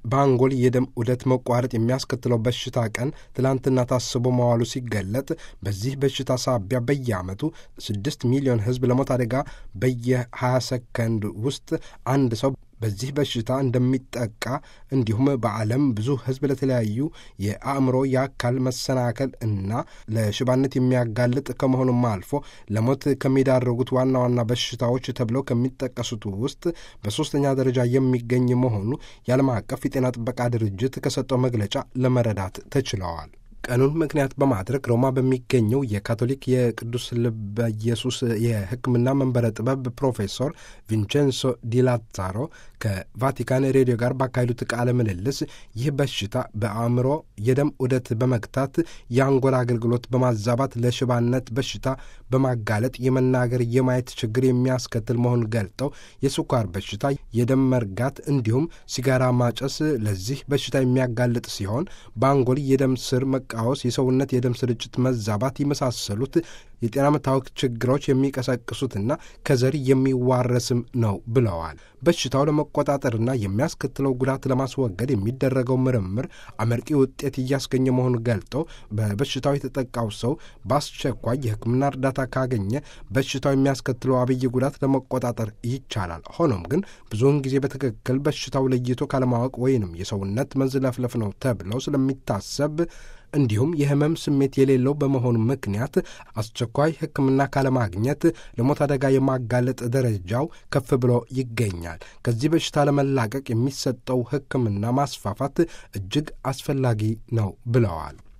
በአንጎል የደም ዑደት መቋረጥ የሚያስከትለው በሽታ ቀን ትላንትና ታስቦ መዋሉ ሲገለጥ በዚህ በሽታ ሳቢያ በየዓመቱ ስድስት ሚሊዮን ሕዝብ ለሞት አደጋ በየ20 ሰከንድ ውስጥ አንድ ሰው በዚህ በሽታ እንደሚጠቃ እንዲሁም በዓለም ብዙ ሕዝብ ለተለያዩ የአእምሮ የአካል መሰናከል እና ለሽባነት የሚያጋልጥ ከመሆኑም አልፎ ለሞት ከሚዳረጉት ዋና ዋና በሽታዎች ተብለው ከሚጠቀሱት ውስጥ በሦስተኛ ደረጃ የሚገኝ መሆኑ የዓለም አቀፍ የጤና ጥበቃ ድርጅት ከሰጠው መግለጫ ለመረዳት ተችለዋል። ቀኑን ምክንያት በማድረግ ሮማ በሚገኘው የካቶሊክ የቅዱስ ልበ ኢየሱስ የሕክምና መንበረ ጥበብ ፕሮፌሰር ቪንቼንሶ ዲላዛሮ ከቫቲካን ሬዲዮ ጋር ባካሄዱት ቃለ ምልልስ ይህ በሽታ በአእምሮ የደም ዑደት በመግታት የአንጎል አገልግሎት በማዛባት ለሽባነት በሽታ በማጋለጥ የመናገር የማየት ችግር የሚያስከትል መሆኑን ገልጠው የስኳር በሽታ፣ የደም መርጋት እንዲሁም ሲጋራ ማጨስ ለዚህ በሽታ የሚያጋልጥ ሲሆን በአንጎል የደም ስር መቃወስ፣ የሰውነት የደም ስርጭት መዛባት የመሳሰሉት የጤና መታወክ ችግሮች የሚቀሰቅሱትና ከዘር የሚዋረስም ነው ብለዋል። በሽታው ለመቆጣጠርና የሚያስከትለው ጉዳት ለማስወገድ የሚደረገው ምርምር አመርቂ ውጤት እያስገኘ መሆኑን ገልጠው በበሽታው የተጠቃው ሰው በአስቸኳይ የሕክምና እርዳታ ካገኘ በሽታው የሚያስከትለው አብይ ጉዳት ለመቆጣጠር ይቻላል። ሆኖም ግን ብዙውን ጊዜ በትክክል በሽታው ለይቶ ካለማወቅ ወይንም የሰውነት መዝለፍለፍ ነው ተብለው ስለሚታሰብ እንዲሁም የህመም ስሜት የሌለው በመሆኑ ምክንያት አስቸኳይ ሕክምና ካለማግኘት ለሞት አደጋ የማጋለጥ ደረጃው ከፍ ብሎ ይገኛል። ከዚህ በሽታ ለመላቀቅ የሚሰጠው ሕክምና ማስፋፋት እጅግ አስፈላጊ ነው ብለዋል።